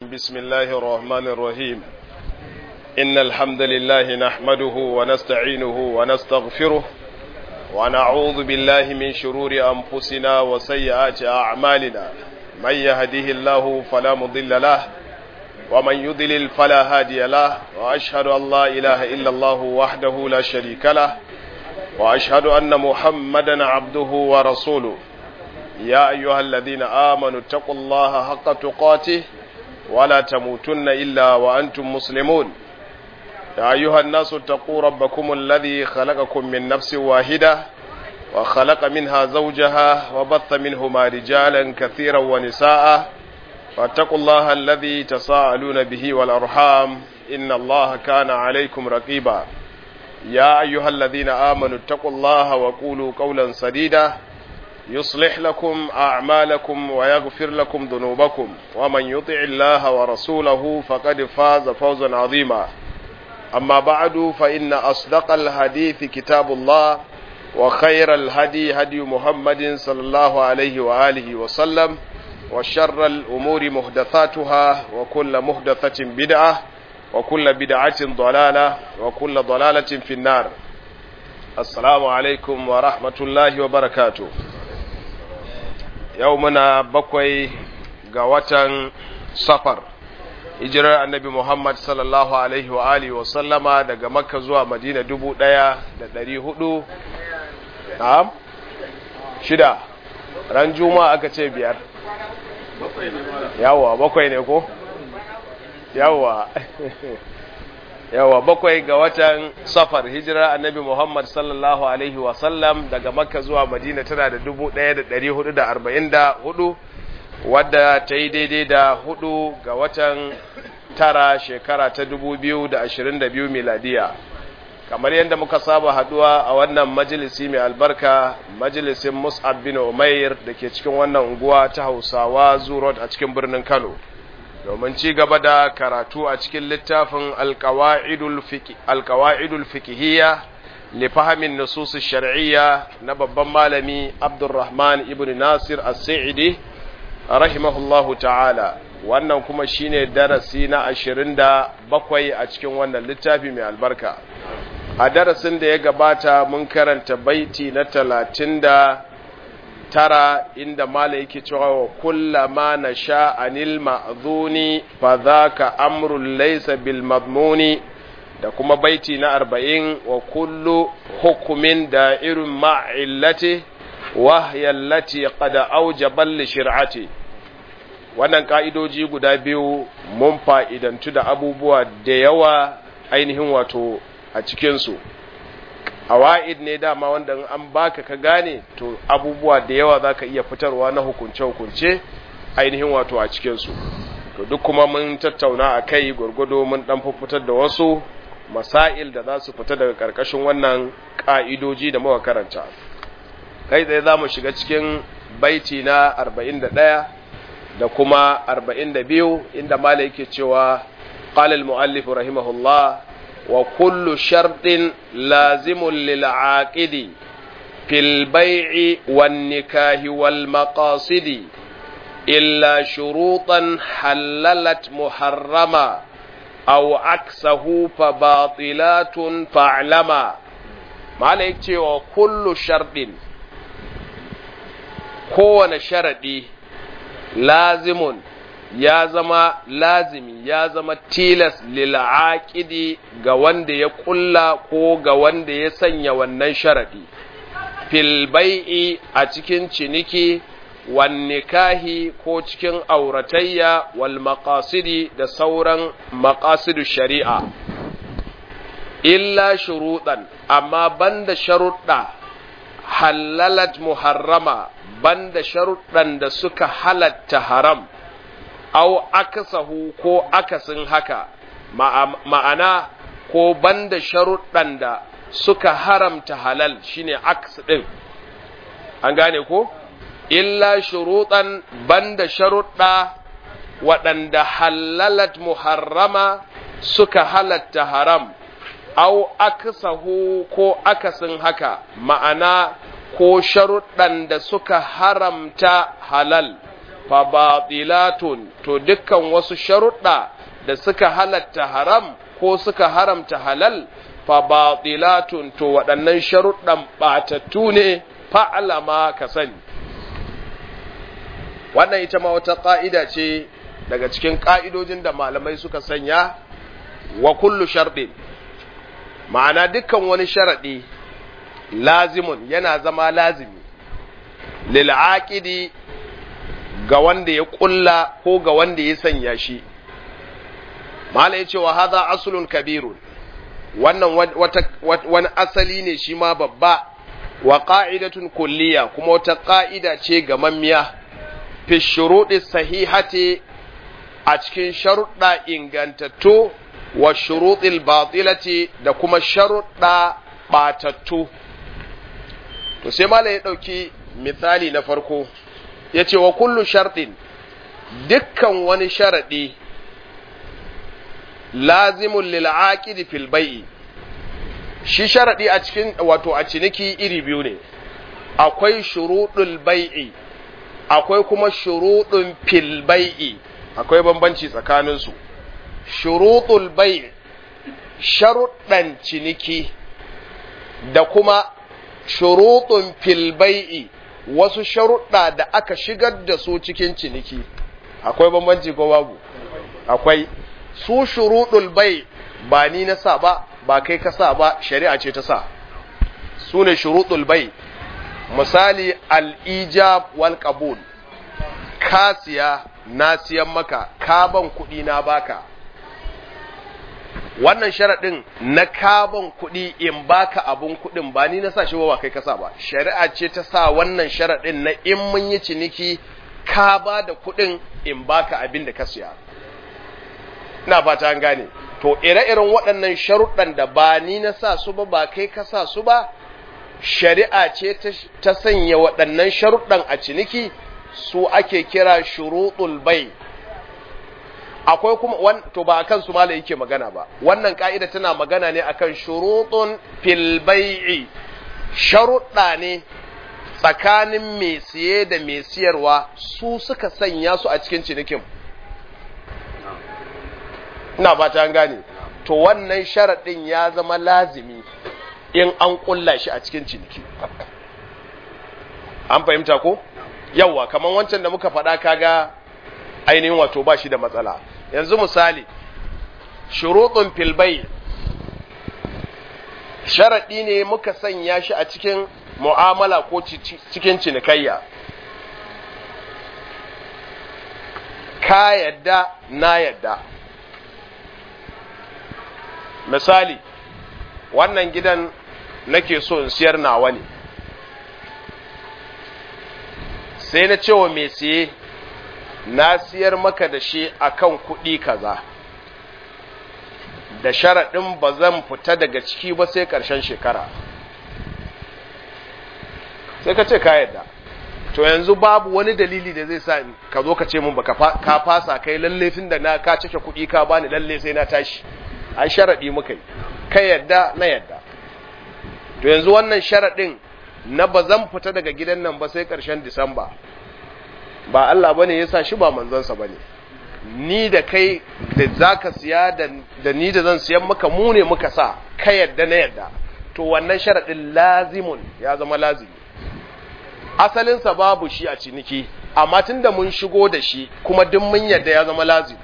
بسم الله الرحمن الرحيم إن الحمد لله نحمده ونستعينه ونستغفره ونعوذ بالله من شرور أنفسنا وسيئات أعمالنا من يهده الله فلا مضل له ومن يضلل فلا هادي له وأشهد أن لا إله إلا الله وحده لا شريك له وأشهد أن محمدا عبده ورسوله يا أيها الذين آمنوا اتقوا الله حق تقاته ولا تموتن إلا وأنتم مسلمون يا أيها الناس اتقوا ربكم الذي خلقكم من نفس واحدة وخلق منها زوجها وبث منهما رجالا كثيرا ونساء واتقوا الله الذي تساءلون به والأرحام إن الله كان عليكم رقيبا يا أيها الذين آمنوا اتقوا الله وقولوا قولا سديدا يصلح لكم أعمالكم ويغفر لكم ذنوبكم ومن يطع الله ورسوله فقد فاز فوزا عظيما أما بعد فإن أصدق الحديث كتاب الله وخير الهدي هدي محمد صلى الله عليه وآله وسلم وشر الأمور محدثاتها وكل محدثة بدعة وكل بدعة ضلالة وكل ضلالة في النار السلام عليكم ورحمة الله وبركاته yau muna bakwai ga watan safar hijirar annabi Muhammad sallallahu alaihi wa alihi wa sallama daga makka zuwa madina dubu ɗaya da ɗari hudu na'am shida ran juma aka ce biyar yawa bakwai ne ko yawa yawa bakwai ga watan safar hijirar annabi Muhammad sallallahu alaihi wasallam daga makka zuwa madina tana da dubu ɗaya da ɗari hudu da arba'in da hudu wadda ta yi daidai da hudu ga watan tara shekara ta dubu biyu da ashirin da biyu miladiya kamar yadda muka saba haduwa a wannan majalisi mai albarka majalisin mus'ab bin umair da ke cikin wannan unguwa ta hausawa zurot a cikin birnin kano domin ci gaba da karatu a cikin littafin alkawa'idul fikihiyya li fahimin nusus shar'iyya na babban malami abdurrahman ibn nasir as-sa'idi rahimahullahu ta'ala wannan kuma shine darasi na ashirin da bakwai a cikin wannan littafi mai albarka a darasin da ya gabata mun karanta baiti na talatin da tara inda mala yake cewa wa kullama na sha'anil ma'zuni fa dhaka amrun laysa bil madmuni da kuma baiti na arba'in wa kullu hukumin da irin ma'illati wa allati qad awjaba li shir'ati wannan ka'idoji guda biyu mun fa'idantu da abubuwa da yawa ainihin wato a cikinsu awa'id ne dama wanda an baka ka gane to abubuwa da yawa za ka iya fitarwa na hukunce-hukunce ainihin wato a cikinsu to duk kuma mun tattauna a kai gwargwado mun dan fitar da wasu masail da za su fita daga ƙarƙashin wannan ƙa'idoji da muka karanta kai tsaye za mu shiga cikin baiti na 41 da kuma 42 inda mala yake cewa قال المؤلف رحمه الله وكل شرط لازم للعاقد في البيع والنكاه والمقاصد إلا شروطا حللت محرما أو عكسه فباطلات فاعلما ما عليك وكل شرط كون شرطي لازم ya zama lazimi ya zama tilas lil'aqidi ga wanda ya kulla ko ga wanda ya sanya wannan sharadi fil bai'i a cikin ciniki wan nikahi ko cikin auratayya wal maqasidi da sauran maqasidu shari'a illa shuruɗan amma banda sharuɗa halalat muharrama banda sharuɗan da suka halatta haram au akasahu ko akasin haka ma'ana ko banda sharuɗan da suka haramta halal shine aks ɗin an gane ko illa shuruɗan banda sharuɗa waɗanda halalat muharrama suka halatta haram au akasahu ko akasin haka ma'ana ko sharuɗan da suka haramta halal fa batilatun to dukkan wasu sharuɗa da suka halatta haram ko suka haramta halal fa batilatun to waɗannan sharuɗan ɓatattu ne fa'alama ka sani wannan ita ma wata ƙa'ida ce daga cikin ƙa'idojin da malamai suka sanya wa kullu sharɗin ma'ana dukkan wani sharaɗi lazimun yana zama lazimi lil'aƙidi ga wanda ya ƙulla ko ga wanda ya sanya shi mala ya ce wa haza asulun kabirun wannan wani asali ne shi ma babba wa ƙa'idatun kulliya kuma wata ƙa'ida ce ga mammiya fi shuruɗi sahihati a cikin sharuɗa ingantattu wa shuruɗil batilati da kuma sharuɗa ɓatattu to sai mala ya ɗauki misali na farko ya ce wa kullu sharɗin dukkan wani sharaɗi lazimun lil'aƙidi fil bai'i shi sharaɗi a cikin wato a ciniki iri biyu ne akwai shuruɗul bai'i akwai kuma shuruɗun fil bai'i akwai bambanci tsakaninsu shuruɗul bai'i sharuɗan ciniki da kuma shuruɗun fil bai'i wasu sharuɗa da aka shigar da su cikin ciniki akwai bambanci ko babu akwai su shuruɗul bai ba ni na sa ba ba kai ka sa ba shari'a ce ta sa su ne shuruɗul bai misali al'ijab wal qabul ka siya na siyan maka ka ban kuɗi na baka wannan sharaɗin na kaban kuɗi in baka abun kuɗin ba ni na sa shi ba kai ka sa ba shari'a ce ta sa wannan sharaɗin na in mun yi ciniki ka ba da kuɗin in baka abin da ka siya ina fata an gane to ire-iren waɗannan sharuɗan da ba ni na sa su ba ba kai ka sa su ba shari'a ce ta sanya waɗannan sharuɗan a ciniki su ake kira shuruɗul bai akwai kuma to ba akan su mala yake magana ba wannan ka'ida tana magana ne akan shurutun fil bai'i sharuɗa ne tsakanin mai siye da mai siyarwa su suka sanya su a cikin cinikin ina ba ta gane to wannan sharaɗin ya zama lazimi in an ƙulla shi a cikin ciniki an fahimta ko yawwa kamar wancan da muka faɗa kaga ainihin wato ba shi da matsala yanzu misali shuruɗin filbai sharaɗi ne muka sanya shi a cikin mu'amala ko cikin cinikayya ka yadda na yadda misali wannan gidan nake so in siyar nawa ne sai na cewa mai siye na siyar maka da shi akan kuɗi kaza da sharaɗin ba zan fita daga ciki ba sai ƙarshen shekara sai ka ce ka yadda to yanzu babu wani dalili da zai sa ka zo ka ce mun baka ka fasa kai lalle tun da na ka cike kuɗi ka bani lalle sai na tashi ai sharaɗi muka yi ka yadda na yadda to yanzu wannan sharaɗin na ba zan fita daga gidan nan ba sai ƙarshen disamba ba Allah bane ya sa shi ba manzansa bane ni da kai da zaka siya da ni da zan siyan maka mu ne muka sa ka yadda na yadda to wannan sharadin lazimun ya zama lazimi asalinsa babu shi a ciniki amma tunda mun shigo da shi kuma duk mun yadda ya zama lazimi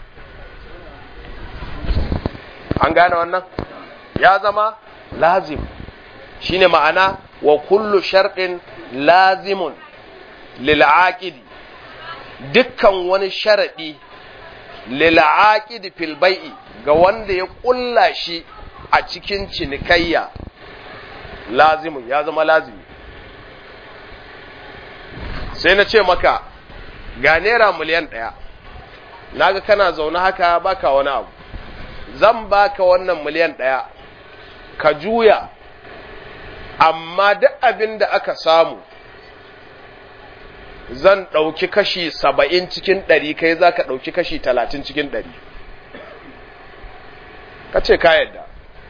an gane wannan ya zama lazim shine ma'ana wa kullu sharɗin lazimun lil aqidi dukkan wani sharaɗi lil'aqidi fil bai'i ga wanda ya ƙulla shi a cikin cinikayya lazimin ya zama lazimi sai na ce maka ga naira miliyan ɗaya naga kana zaune haka baka wani abu zan baka wannan miliyan ɗaya ka juya amma duk abin da aka samu zan ɗauki kashi saba'in cikin ɗari kai za ka ɗauki kashi talatin cikin ɗari ka ce ka yadda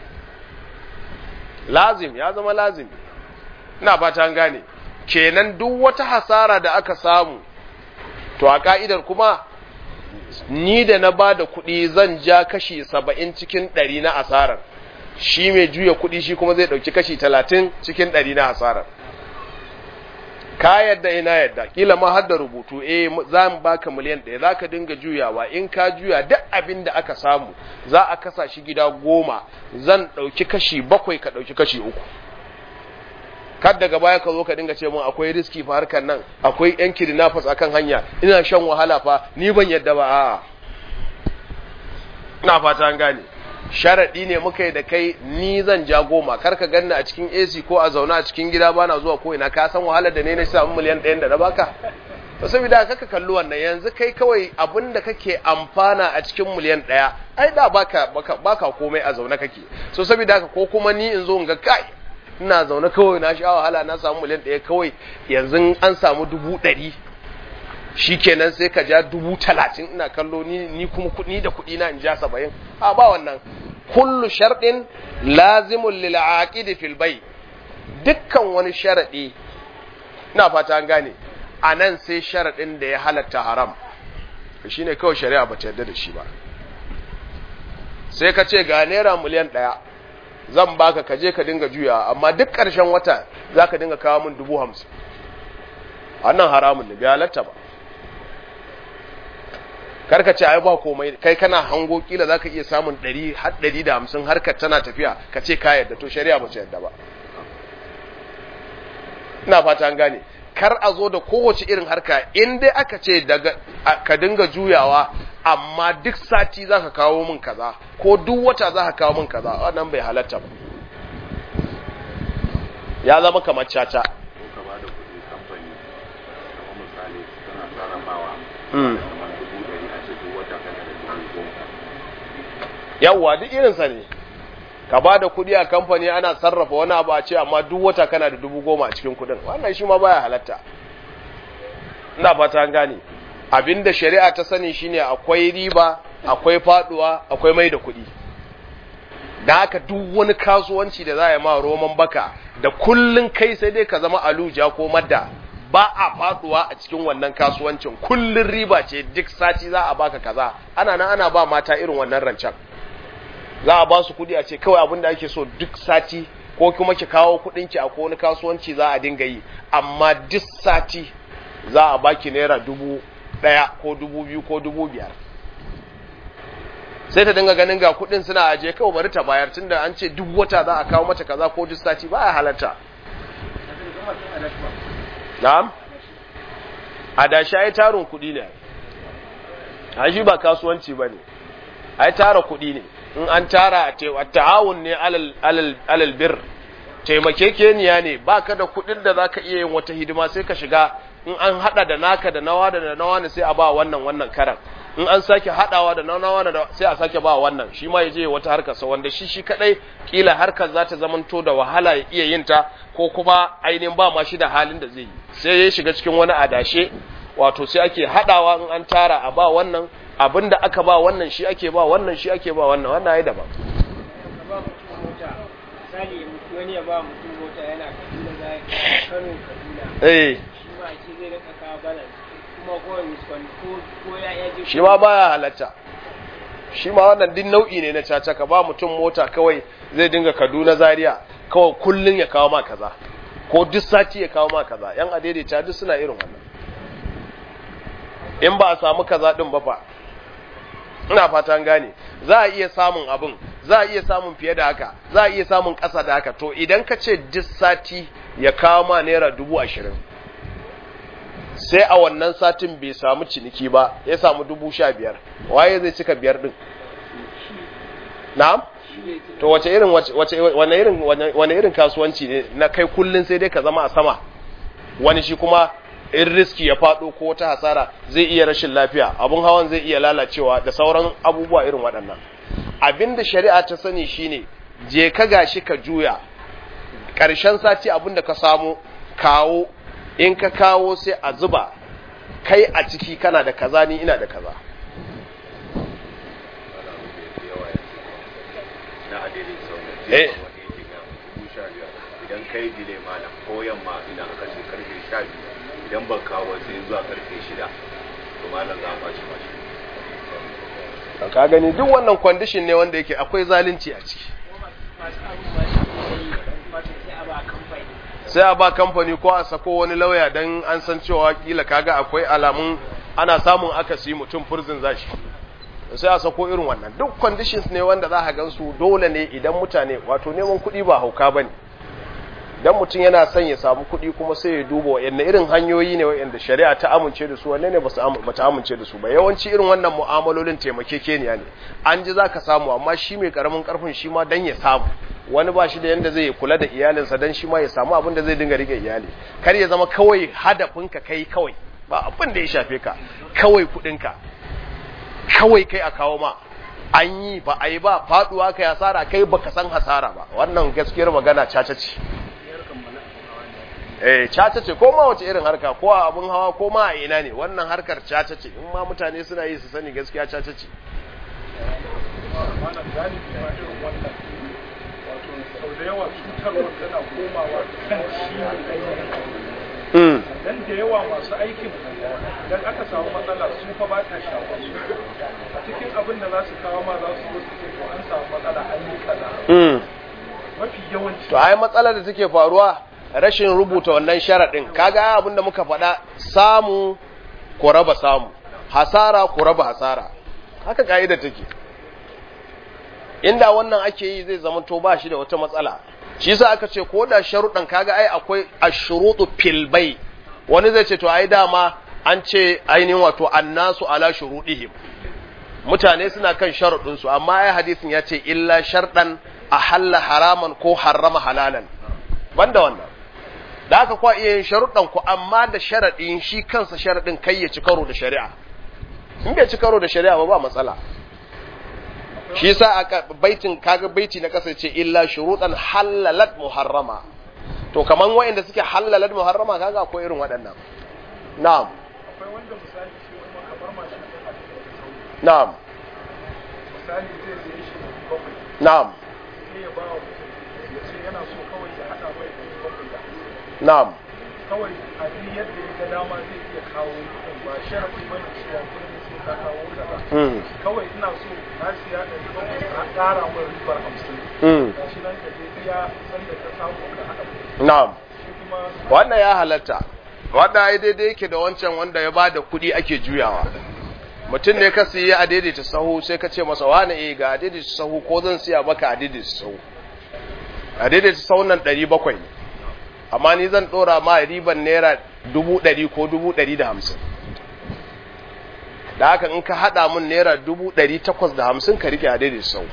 lazim ya zama lazim ina fata gane kenan duk wata hasara da aka samu to a ka'idar kuma ni da na ba da kuɗi zan ja kashi saba'in cikin ɗari na asarar shi mai juya kuɗi shi kuma zai ɗauki kashi talatin cikin ɗari na asarar ka yadda ina yadda kila ma har da rubutu eh za mu baka miliyan ɗaya za ka dinga juyawa in ka juya duk abin da aka samu za a kasa shi gida goma zan ɗauki kashi bakwai ka ɗauki kashi uku kar daga baya ka zo ka dinga ce mun akwai riski fa harkar nan akwai yan kidnappers akan hanya ina shan wahala fa ni ban yadda ba a'a ina fata an gane sharadi ne muka yi da kai ni zan ja goma kar ka ganni a cikin AC ko a zauna a cikin gida bana zuwa ko ina ka san wahalar da ne na samu miliyan ɗayan da na baka to saboda kaka kalli wannan yanzu kai kawai abin da kake amfana a cikin miliyan ɗaya ai da baka baka, baka komai a zaune kake so saboda haka ko kuma ni in zo in ga kai ina zaune kawai na sha wahala na samu miliyan ɗaya kawai yanzu an samu dubu ɗari shikenan sai ka ja dubu talatin ina kallo ni, ni kuma kuɗi da kuɗi na in ja saba'in a ba wannan kullu sharɗin lazimun lil aqidi fil bay dukkan wani sharaɗi ina fata an gane a nan sai sharaɗin da ya halatta haram shine kawai shari'a ba ta yarda da shi ba sai ka ce ga naira miliyan ɗaya zan baka ka je ka dinga juya amma duk ƙarshen wata za ka dinga kawo min dubu hamsin wannan haramun ne bai halatta ba karka ce ai ba komai kai kana hango kila za ka iya samun ɗari har ɗari da hamsin harkar tana tafiya ka ce ka yadda to shari'a ba ta yadda ba ina fata an gane kar a zo da kowace irin harka in dai aka ce daga ka dinga juyawa amma duk sati za ka kawo min kaza ko duk wata za ka kawo min kaza wannan bai halatta ba ya zama kamar caca ko ka ba da kuɗi kamfani kamar misali tana sarrafawa Mm. kamar dubu ɗari a ce duk wata kana da dubu goma yawwa duk irinsa ne ka ba da kuɗi a kamfani ana sarrafa wani abu a ce amma duk wata kana da dubu goma a cikin kuɗin wannan shi ma baya halatta ina fata an gane abinda shari'a ta sani shine akwai riba akwai faduwa akwai mai da kuɗi da haka duk wani kasuwanci da za a yi ma roman baka da kullun kai sai dai ka zama aluja ko madda ba a faduwa a cikin wannan kasuwancin kullun riba ce duk sati za a baka kaza ana nan ana ba mata irin wannan rancen za a ba su kudi a ce kawai abin da ake so duk sati ko kuma ki kawo kudin ki a ko wani kasuwanci za a dinga yi amma duk sati za a baki naira dubu daya ko dubu biyu ko dubu biyar sai ta dinga ganin ga kudin suna aje kawai bari ta bayar tunda an ce duk wata za a kawo mata kaza ko duk sati ba ya halatta na'am adashi ai tarin kudi ne ai shi ba kasuwanci bane ai tara kudi ne in an tara a ta'awun ne alal alal alal bir taimakekeniya ne baka da kudin da zaka iya yin wata hidima sai ka shiga in an hada da naka da nawa da nawa ne sai a ba wannan wannan karan in an sake hadawa da nawa da sai a sake ba wannan shi ma yaje wata harkar sa wanda shi shi kadai kila harkar za ta zamanto da wahala ya iya yin ta ko kuma ainihin ba ma shi da halin da zai yi sai ya shiga cikin wani adashe wato sai ake hadawa in an tara a ba wannan abinda aka ba wannan shi ake ba wannan shi ake ba wannan wannan ai daban ba mutum mota misali wani ya ba mutum mota yana kaduna za ya kano kaduna eh shi ma a ce zai rika kawo balance kuma kowane miskon ko ko ya ya je shi ma baya halatta shi ma wannan din nau'i ne na caca ka ba mutum mota kawai zai dinga Kaduna Zaria kawai kullun ya kawo ma kaza ko duk sati ya kawo ma kaza yan adaidaita duk suna irin wannan in ba a samu kaza din ba fa ina fatan gane za a iya samun abin za a iya samun fiye da haka za a iya samun ƙasa da haka to idan ka ce duk sati ya kawo ma naira dubu ashirin sai a wannan satin bai samu ciniki ba ya samu dubu sha biyar waye zai cika biyar din na'am to wace irin wace wane irin wane irin kasuwanci ne na kai kullun sai dai ka zama a sama wani shi kuma in riski ya fado ko wata hasara zai iya rashin lafiya abun hawan zai iya lalacewa da sauran abubuwa irin waɗannan abinda shari'a ta sani shine je ka gashi ka juya ƙarshen sati abinda ka samu kawo in ka kawo sai a zuba kai a ciki kana da kaza ni ina da kaza na adilin sau Eh. na wani yake ga dubu sha biyar idan kai dile malam ko yamma idan aka ce karfe sha biyu idan ban kawo sai zuwa karfe shida to malam za a bashi bashi ka gani duk wannan kwandishin ne wanda yake akwai zalunci a ciki masu abu masu yi fata sai a ba kamfani sai a ba kamfani ko a sako wani lauya don an san cewa kila kaga akwai alamun ana samun akasi mutum furzin zashi sai a sako irin wannan duk conditions ne wanda za a gansu dole ne idan mutane wato neman kuɗi ba hauka ba ne dan mutum yana son ya samu kuɗi kuma sai ya duba wayanne irin hanyoyi ne wayanda shari'a ta amince da su wanne ne ba ta amince da su ba yawanci irin wannan mu'amalolin taimakekeniya ne an ji za ka samu amma shi mai karamin karfin shi ma dan ya samu wani ba shi da yanda zai kula da iyalinsa dan shi ma ya samu abin da zai dinga rike iyali kar ya zama kawai hadafinka kai kawai ba abin da ya shafe ka kawai kuɗinka kawai kai a kawo ma an yi ba a yi ba faduwa kai hasara kai baka san hasara ba wannan gaskiyar magana caca ce eh caca ce ko ma wace irin harka ko a abun hawa ko ma a ina ne wannan harkar caca ce in ma mutane suna yi su sani gaskiya caca ce wannan galibi ma irin wannan wato sau da yawa cutarwar tana komawa kan shi ne mm dan da yawa masu aikin idan aka samu matsala su fa ba ta shafa su a cikin abin da za su kawo ma za su zo su ce to an samu matsala an yi kaza mm mafi yawanci to ai matsalar da take faruwa rashin rubuta wannan sharaɗin kaga abinda muka faɗa samu ku raba samu hasara ku raba hasara haka ka'ida take inda wannan ake yi zai zama to ba shi da wata matsala shi yasa aka ce ko da sharuɗan kaga ai akwai ashrutu fil bai wani zai ce to ai dama an ce ainihin wato annasu ala shurudihim mutane suna kan sharuɗin su amma ai hadisin ya ce illa sharɗan ahalla haraman ko harrama halalan banda wannan da aka kwa iya yin sharuɗan ku amma da sharaɗin shi kansa sharaɗin kai ya ci karo da shari'a in bai ci karo da shari'a ba ba matsala shi yasa aka baitin kaga baiti na kasa ce illa shuruɗan halalat muharrama to kaman wa'inda suke halalat muharrama kaga akwai irin waɗannan na'am akwai wanda misali shi kuma kamar mashin ɗin a cikin sauri na'am misali zai zai shi bakwai na'am sai ya ba wa mutum ya ce yana so kawai ya haɗa mai ɗari bakwai da hamsin na'am kawai a duk yadda ya ga dama zai iya kawo kuɗin ba sharafi ba ne cewa kuɗin sai ka kawo kaza mm kawai ina so na siya ɗari bakwai ka ƙara min ribar hamsin mm ga shi nan ka je iya sanda ka samu ka haɗa kuɗi na'am shi kuma wannan ya halatta wanda ai daidai yake da wancan wanda ya bada kuɗi ake juyawa mutum ne ka siya a daidaita sahu sai ka ce masa wani eh ga a daidaita sahu ko zan siya maka a daidaita sahu a daidaita sahu nan ɗari bakwai ne amma ni zan ɗora ma riban naira dubu ɗari ko dubu ɗari da hamsin da haka in ka haɗa mun naira dubu ɗari takwas da hamsin ka rike a daidaita sahu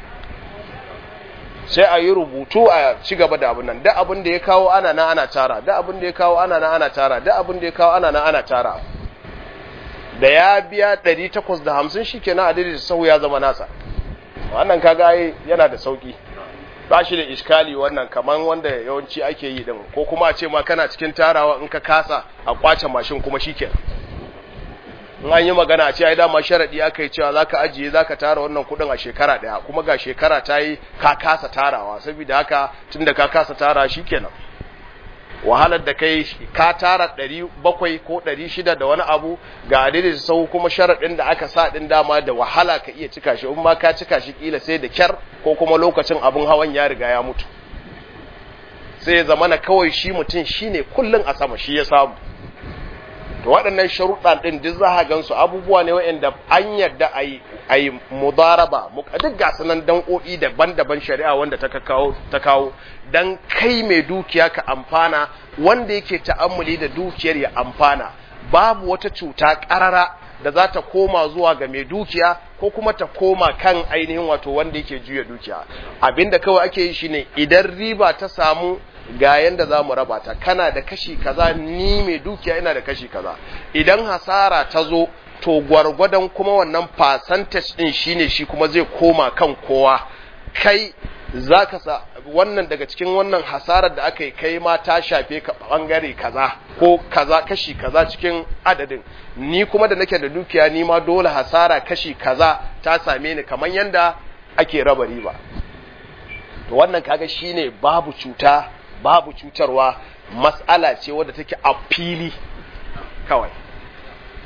sai a yi rubutu a ci gaba da abin nan da abin da ya kawo ana na ana tara da abin da ya kawo ana na ana tara da abin da ya kawo ana na ana tara da ya biya 850 shikenan a daidai sau ya zama nasa wannan kaga ai yana da sauki ba shi da iskali wannan kaman wanda yawanci ake yi din ko kuma a ce ma kana cikin tarawa in ka kasa a kwace mashin kuma shikenan in an yi magana a ce ai dama sharadi aka yi cewa zaka ajiye zaka tara wannan kudin a shekara daya kuma ga shekara ta yi ka kasa tarawa saboda haka tunda ka kasa tara shikenan wahalar da kai ka tara 700 ko 600 da wani abu ga adadin sau kuma sharadin da aka sa din dama da wahala ka iya cika shi in ma ka cika shi kila sai da kyar ko kuma lokacin abin hawan ya riga ya mutu sai ya zamana kawai shi mutum shine kullun a sama shi ya samu to waɗannan sharuɗa ɗin duk za a gansu abubuwa ne waɗanda an yarda a yi mudaraba duk ga sanan dan'o'i daban-daban shari'a wanda ta kawo ta kawo dan kai mai dukiya ka amfana wanda yake ta'ammuli da dukiyar ya amfana babu wata cuta ƙarara da za ta koma zuwa ga mai dukiya ko kuma ta koma kan ainihin wato wanda yake juya dukiya abinda kawai ake yi shine idan riba ta samu ga yanda za mu raba ta kana da kashi kaza ni mai dukiya ina da kashi kaza idan hasara ta zo to gwargwadon kuma wannan percentage din shine shi kuma zai koma kan kowa kai zaka sa wannan daga cikin wannan hasarar da aka yi kai ma ta shafe ka bangare kaza ko kaza kashi kaza cikin adadin ni kuma da nake da dukiya ni ma dole hasara kashi kaza ta same ni kamar yanda ake raba riba to wannan kaga shine babu cuta babu cutarwa mas'ala ce wadda take a fili kawai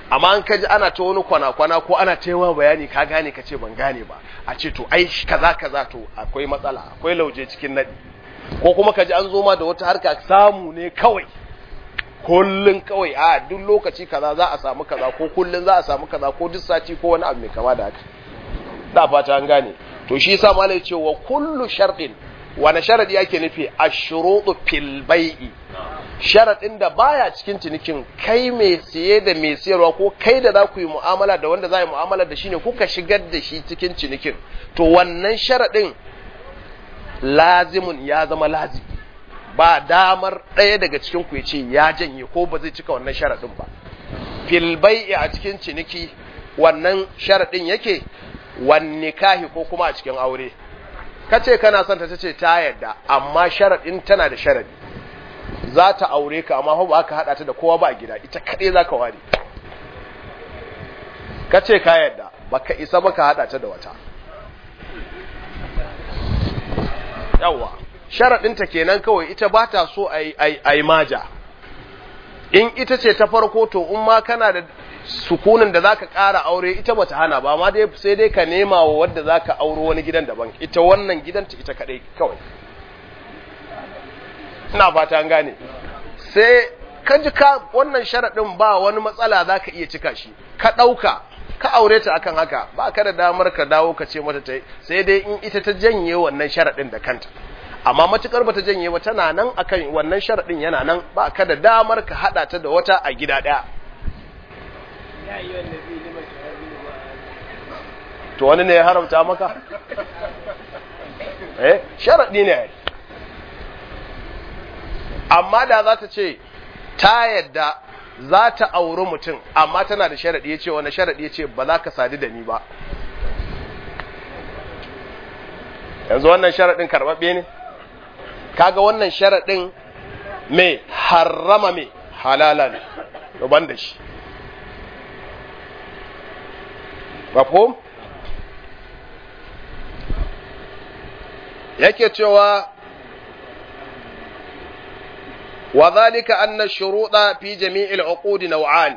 amma an kaji ana ta wani kwana-kwana ko ana ta yawa bayani ka gane ka ce ban gane ba a ce to ai kaza kaza to akwai matsala akwai lauje cikin nadi ko kuma kaji an zo ma da wata harka samu ne kawai kullun kawai a duk lokaci kaza za a samu kaza ko kullun za a samu kaza ko duk sati ko wani abu mai kama da haka da fata an gane to shi yasa malai ce wa kullu shartin wani sharadi yake nufi ashrutu fil bai'i sharadin da baya cikin cinikin kai mai siye da mai siyarwa ko kai da za ku yi mu'amala da wanda za yi mu'amala da shi ne kuka shigar da shi cikin cinikin to wannan sharadin lazimun ya zama lazim ba damar ɗaya daga cikin ku ya ce ya janye ko ba zai cika wannan sharadin ba fil bai'i a cikin ciniki wannan sharadin yake wan nikahi ko kuma a cikin aure kace kana son ta tace ta yadda amma sharadin tana da sharadi za ta aure ka amma ba ka hada ta da kowa ba a gida ita kade za ka ware kace ka yadda baka isa baka hada ta da wata yawa sharadin ta kenan kawai ita ba ta so ai ai ai maja in ita ce ta farko to in ma kana da sukunin da zaka ƙara aure ita bata hana ba amma dai sai dai ka nema wa wadda zaka auro wani gidan daban ita wannan gidanta ita kadai kawai ina fata an gane sai ka ji ka wannan sharadin ba wani matsala zaka iya cika shi ka dauka ka aure ta akan haka ba ka da damar ka dawo ka ce mata tai sai dai in ita ta janye wannan sharadin da kanta amma matukar bata janye ba tana nan akan wannan sharadin yana nan ba ka da damar ka hada ta da wata a gida daya ya yi wanda zai lima shahararri ba to wani ne ya haramta maka eh sharadi ne amma da za ta ce ta yadda za ta auri mutum amma tana da sharadi ya ce wani sharadi ya ce ba za ka sadu da ni ba yanzu wannan sharadin karɓaɓɓe ne kaga wannan sharadin mai harrama mai halala ne ban da shi mafhum yake cewa wa zalika anna shuruda fi jami'il uqud naw'an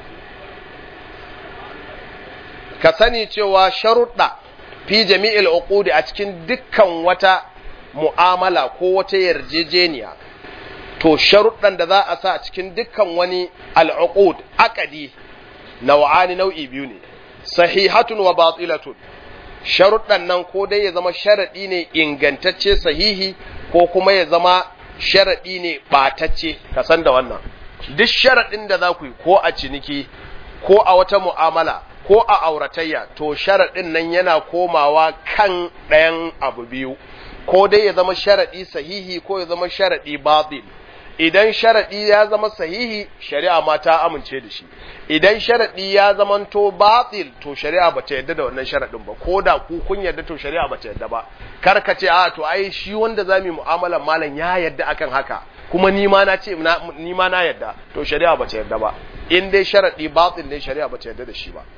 ka sani cewa sharuɗa fi jami'il uqud a cikin dukkan wata mu'amala ko wata yarjejeniya to sharuɗan da za a sa a cikin dukkan wani al'uqud aqadi naw'ani nau'i biyu ne sahihatun wa batilatun sharuɗan nan ko dai ya zama sharaɗi ne ingantacce sahihi ko kuma ya zama sharaɗi ne ɓatacce ka san da wannan duk sharaɗin da za ku yi ko a ciniki ko a wata mu'amala ko a auratayya to sharaɗin nan yana komawa kan ɗayan abu biyu ko dai ya zama sharaɗi sahihi ko ya zama sharaɗi batil idan sharaɗi ya zama sahihi shari'a ma ta amince da shi idan sharaɗi ya zamanto batil to shari'a bata yadda da wannan sharaɗin ba ko da ku kun yadda to shari'a bata yadda ba kar ka ce a to ai shi wanda zamu mu'amalar malam ya yadda akan haka kuma ni ma na ce ni ma na yadda to shari'a bata yadda ba in dai sharaɗi batil ne shari'a bata yadda da shi ba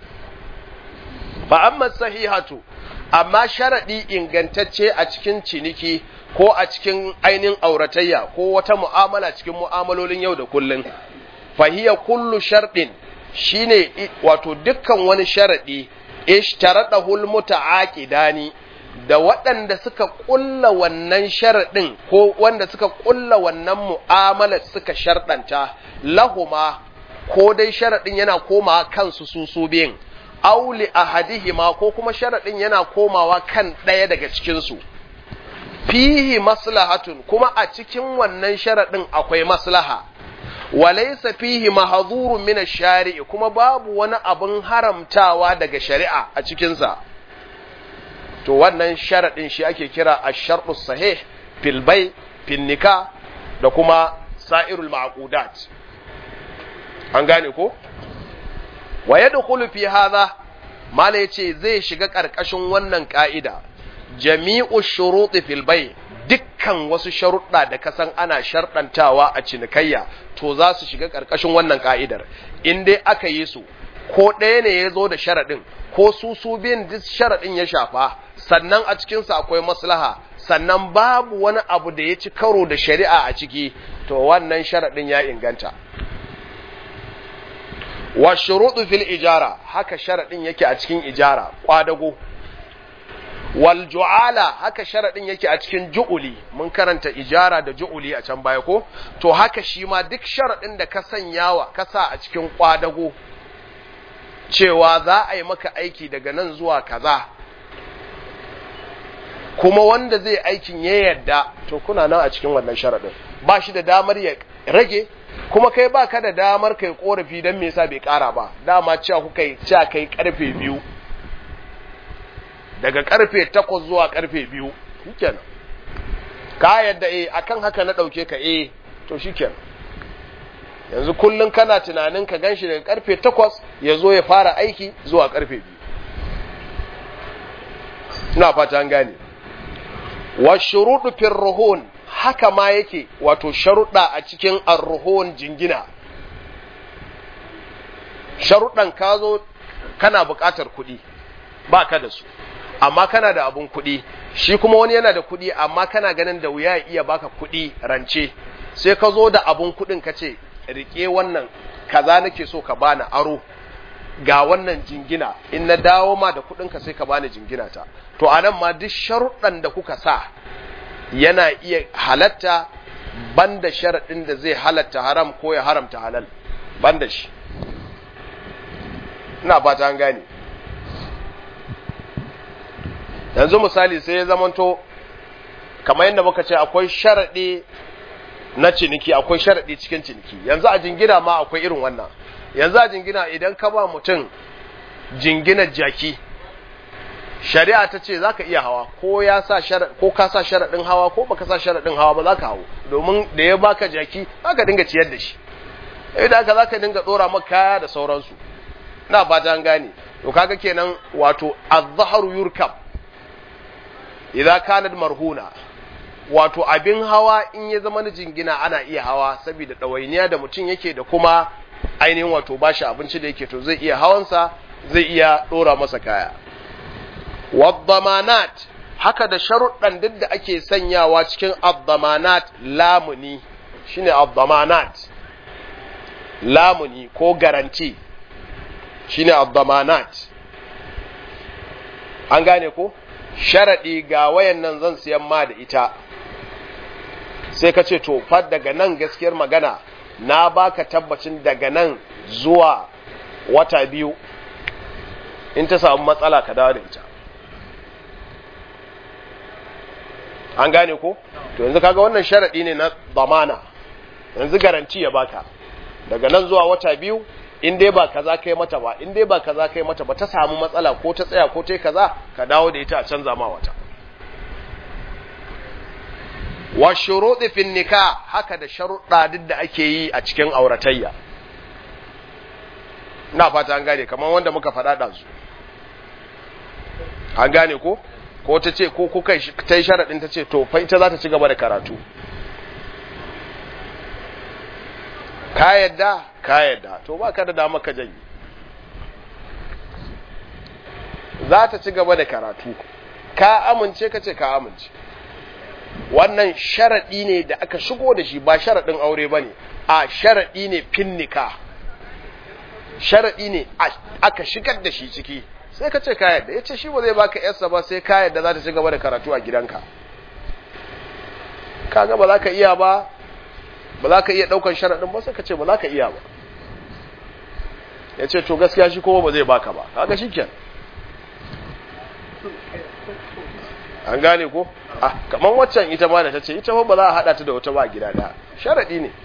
fa amma sahihatu amma sharaɗi ingantacce a cikin ciniki ko a cikin ainihin auratayya ko wata mu'amala cikin mu'amalolin yau da kullum fahiya kullu sharɗin shine wato dukkan wani sharaɗi ishtaradahu almutaaqidani da waɗanda suka ƙulla wannan sharaɗin ko wanda suka ƙulla wannan mu'amala suka sharɗanta lahuma ko dai sharaɗin yana komawa kansu su su biyun auli ahadihima ko kuma sharaɗin yana komawa kan ɗaya daga cikinsu fihi maslahatun kuma a cikin wannan sharaɗin akwai maslaha walaysa fihi mahzurun min ash-shari'i kuma babu wani abin haramtawa daga shari'a a cikinsa to wannan sharaɗin shi ake kira ash-shartu sahih fil bay fil nikah da kuma sa'irul ma'qudat an gane ko wa yadkhulu fi hadha mala yace zai shiga karkashin wannan ka'ida jami'u shuruti fil bay dukkan wasu sharuɗa da kasan ana sharɗantawa a cinikayya to za su shiga karkashin wannan ka'idar in dai aka yi su ko ɗaya ne ya zo da sharaɗin ko su su biyun duk sharaɗin ya shafa sannan a cikinsa akwai maslaha sannan babu wani abu da ya ci karo da shari'a a ciki to wannan sharaɗin ya inganta wa shuruɗu fil ijara haka sharaɗin yake a cikin ijara kwadago wal ju'ala haka sharaɗin yake a cikin ju'uli mun karanta ijara da ju'uli a can baya ko to haka shi ma duk sharaɗin da ka sanyawa ka sa a cikin kwadago cewa za a yi maka aiki daga nan zuwa kaza kuma wanda zai aikin ya yarda to kuna nan a cikin wannan sharaɗin ba shi da damar ya rage kuma kai ba ka da damar kai korafi don me yasa bai ƙara ba dama cewa kuka yi cewa kai karfe biyu daga karfe takwas zuwa karfe biyu shikenan ka yadda eh akan haka na ɗauke ka eh to shikenan yanzu kullum kana tunanin ka ganshi daga karfe takwas ya zo ya fara aiki zuwa karfe biyu ina fata an gane wa shuruɗu fil ruhun haka ma yake wato sharuɗa a cikin arruhun jingina sharuɗan ka zo kana buƙatar kuɗi ba ka da su amma kana da abun kuɗi shi kuma wani yana da kuɗi amma kana ganin da wuya ya iya baka kuɗi rance sai ka zo da abun kuɗin ka ce rike wannan kaza nake so ka bani aro ga wannan jingina in na dawo ma da kuɗinka sai ka bani jingina ta to anan ma duk sharuɗan da kuka sa yana iya halatta banda sharaɗin da zai halatta haram ko ya haramta halal banda shi ina fata an gane yanzu misali sai ya zamanto kamar yadda muka ce akwai sharaɗi na ciniki akwai sharaɗi cikin ciniki yanzu a jingina ma akwai irin wannan yanzu a jingina idan ka ba mutum jingina jaki shari'a ta ce za ka iya hawa ko ya sa ko ka sa sharaɗin hawa ko baka sa sharaɗin hawa ba za ka hawo domin da ya baka jaki za ka dinga ciyar da shi idan haka za ka dinga ɗora maka kaya da sauransu na ba ta gane to kaga kenan wato az-zahru yurkab idza kanat marhuna wato abin hawa in ya zama na jingina ana iya hawa saboda ɗawainiya da mutum yake da kuma ainihin wato bashi abinci da yake to zai iya hawansa zai iya ɗora masa kaya waddamanat haka da sharuɗan duk da ake sanyawa cikin addamanat lamuni shine addamanat lamuni ko garanti shine addamanat an gane ko sharaɗi ga wayan nan zan siyan ma da ita sai ka ce to fa daga nan gaskiyar magana na baka tabbacin daga nan zuwa wata biyu in ta samu matsala ka dawo da ita an gane ko to yanzu kaga wannan sharaɗi ne na zamana yanzu garanti ya baka daga nan zuwa wata biyu in dai ba kaza kai mata ba in dai ba kaza kai mata ba ta samu matsala ko ta tsaya ko ta yi kaza ka dawo da ita a canza ma wata wa shuruɗi fin nikah haka da sharuɗa duk da ake yi a cikin auratayya ina fata an gane kamar wanda muka faɗa ɗazu an gane ko ko ta ce ko kuka ta yi sharaɗin ta ce to fa ita za ta ci gaba da karatu ka yadda ka yadda to ba ka da dama ka janyi za ta ci gaba da karatu ka amince ka ce ka amince wannan sharaɗi ne da aka shigo da shi ba sharaɗin aure ba ne a sharaɗi ne finnika sharaɗi ne aka shigar da shi ciki sai ka ce ka yadda ya ce shi ba zai baka yarsa ba sai ka yadda za ta ci gaba da karatu a gidanka kaga ba za ka iya ba ba za ka iya ɗaukan sharaɗin ba sai ka ce ba za ka iya ba ya ce to gaskiya shi kuma ba zai baka ba kaga shi kenan an gane ko ah kaman waccan ita ma da ta ce ita ba za a hada ta da wata ba gida da sharadi ne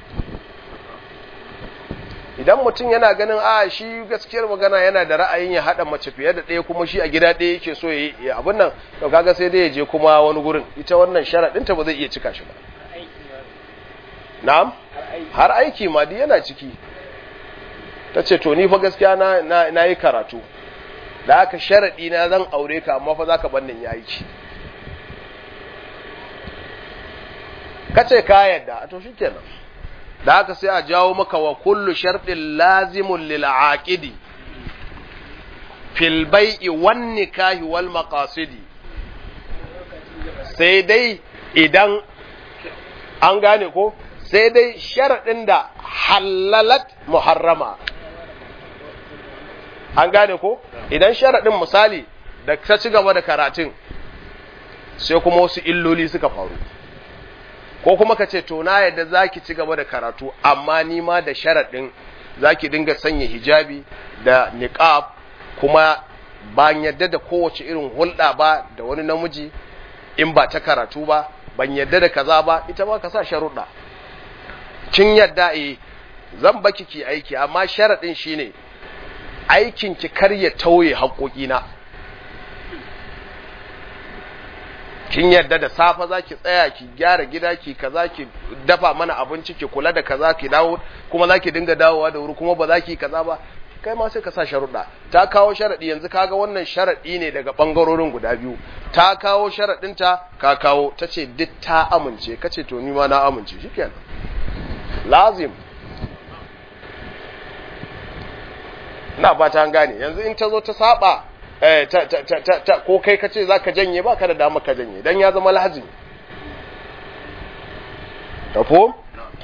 idan mutum yana ganin a shi gaskiyar magana yana da ra'ayin ya hada mace fiye da ɗaya kuma shi a gida ɗaya yake so ya yi abin nan to kaga sai dai ya je kuma wani gurin ita wannan sharadin ta ba zai iya cika shi ba na'am har aiki ma duk yana ciki ta ce to ni fa gaskiya na na yi karatu da aka sharadi na zan aure ka amma fa zaka bannin ya aiki kace ka yadda to shikenan da haka sai a jawo maka wa kullu shartin lazimun lil aqidi fil bai'i wan nikahi wal maqasidi sai dai idan an gane ko sai dai sharadin da halalat muharrama an gane ko idan sharaɗin misali da ka ci gaba da karatun sai kuma wasu illoli suka faru ko kuma ka ce to na yadda za ki ci gaba da karatu amma ni ma da sharaɗin za ki dinga sanya hijabi da niqab kuma ban yadda da kowace irin hulɗa ba da wani namiji in ba ta karatu ba ban yadda da kaza ba ita ma ka sa sharuɗa kin yadda eh zan baki ki aiki amma sharaɗin shine aikin ki kar ya tauye haƙoƙina kin yadda da safa za ki tsaya ki gyara gida ki kaza ki dafa mana abinci ki kula da kaza ki dawo kuma za ki dinga dawowa da wuri kuma ba za ki kaza ba kai ma sai ka sa sharuɗa ta kawo sharaɗi yanzu kaga wannan sharaɗi ne daga ɓangarorin guda biyu ta kawo sharaɗinta ka kawo ta ce duk ta amince ka ce to ni ma na amince shikenan lazim ina ba ta gane yanzu in ta zo ta saba eh ta ta ta ta ko kai ka ce zaka janye ba ka da dama ka janye dan ya zama lazim tafo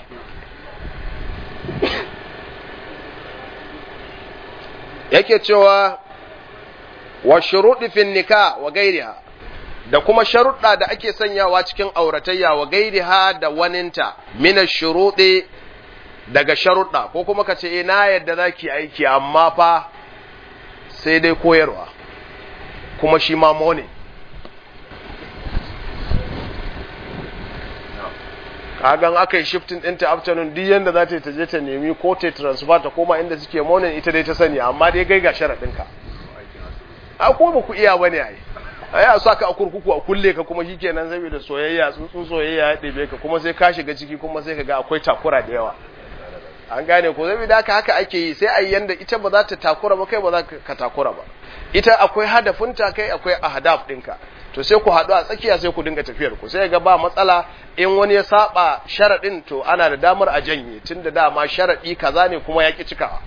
yake cewa wa shuruɗi fin nikah wa gairiha da kuma sharuɗa da ake sanyawa cikin auratayya wa gairiha da waninta mina shuruɗi daga sharuɗa ko kuma ka ce na yadda za ki aiki amma fa sai dai koyarwa kuma shi ma ne kagan aka yi shifting ɗinta afternoon duk yadda za ta yi ta je ta nemi ko ta transfer ta koma inda suke morning ita dai ta sani amma dai gai ga sharaɗinka a ko ba ku iya bane ai ai a saka a kurkuku a kulle ka kuma shikenan saboda soyayya tsuntsun soyayya ya ɗebe ka kuma sai ka shiga ciki kuma sai ka ga akwai takura da yawa an gane ko saboda haka haka ake yi sai a yi yanda ita ba za ta takura ba kai ba za ka takura ba ita akwai hadafinta kai akwai ahdaf ɗinka to sai ku haɗu a tsakiya sai ku dinga tafiyar ku sai ga ba matsala in wani ya saba sharaɗin to ana da damar a janye tun da dama sharaɗi kaza ne kuma ya ƙi cikawa